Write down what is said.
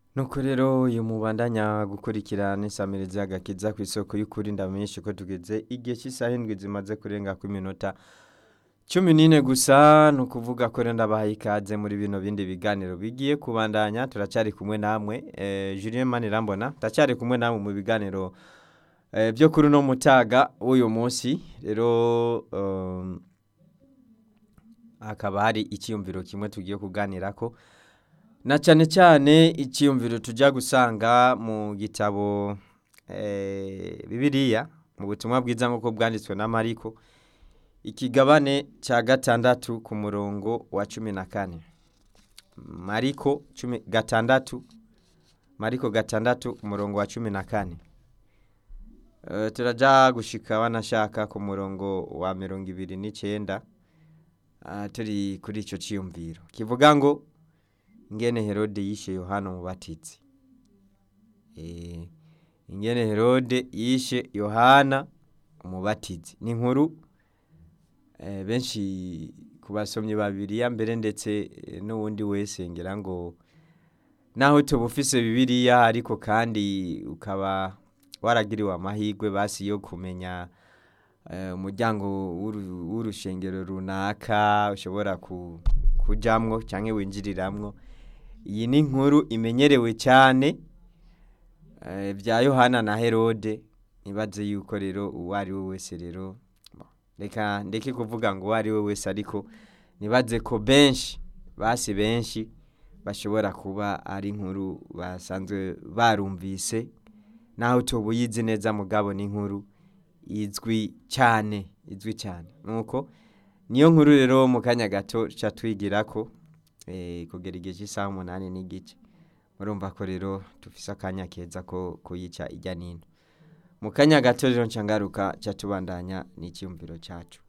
nuko rero uyu mubandanya gukurikirana insamirizi y'agakiza ku isoko y'ukuri ndamenyeshe ko tugeze igihe cy'isaha indwi zimaze kurenga ku minota cumi n'ine gusa ni ukuvuga ko rero ndabahaye ikaze muri bino bindi biganiro bigiye kubandanya turacyari kumwe namwe eh, Julien Manirambona turacyari kumwe namwe mu biganiro eh, byo kuri uno mutaga w'uyu munsi rero um, hakaba hari icyiyumviro kimwe tugiye kuganirako na cyane cyane icyiyumviro tujya gusanga mu gitabo eh, bibiliya mu butumwa bwiza nk'uko bwanditswe na mariko ikigabane cya gatandatu ku murongo wa cumi na kane mariko cumi gatandatu mariko gatandatu umurongo wa cumi na kane Eh, turajya gushika wanashaka ku murongo wa mirongo ibiri n'icyenda Ah, turi kuri icyo cyiyumviro kivuga ngo ingene herode yishe yohana umubatizi Eh, ingene herode yishe yohana umubatizi ni inkuru eh, benshi ku basomyi ba bibiliya mbere ndetse eh, n'uwundi wese ngira ngo naho tuba ufise bibiliya ariko kandi ukaba waragiriwe amahirwe basi yo kumenya eh, umuryango w'uru- w'urushengero runaka ushobora ku- kujamwo cyangwa winjiriramwo iyi ni inkuru imenyerewe cyane eh, bya yohana na herode ntibaze yuko rero uwo ari we wese rero bo, reka ndeke kuvuga ngo uwo ari we wese ariko nibaze ko benshi basi benshi bashobora kuba ari inkuru basanzwe barumvise naho tuba uyizi neza mugabo ni inkuru izwi cyane izwi cyane nuko niyo nkuru rero mu kanya gato ca twigira ko eh, kugera igihe cy'isaha umunani n'igice murumva ko rero dufise akanya keza ko kuyica ijya nino mu kanya gato rero nca ngaruka ca tubandanya n'icyumviro cyacu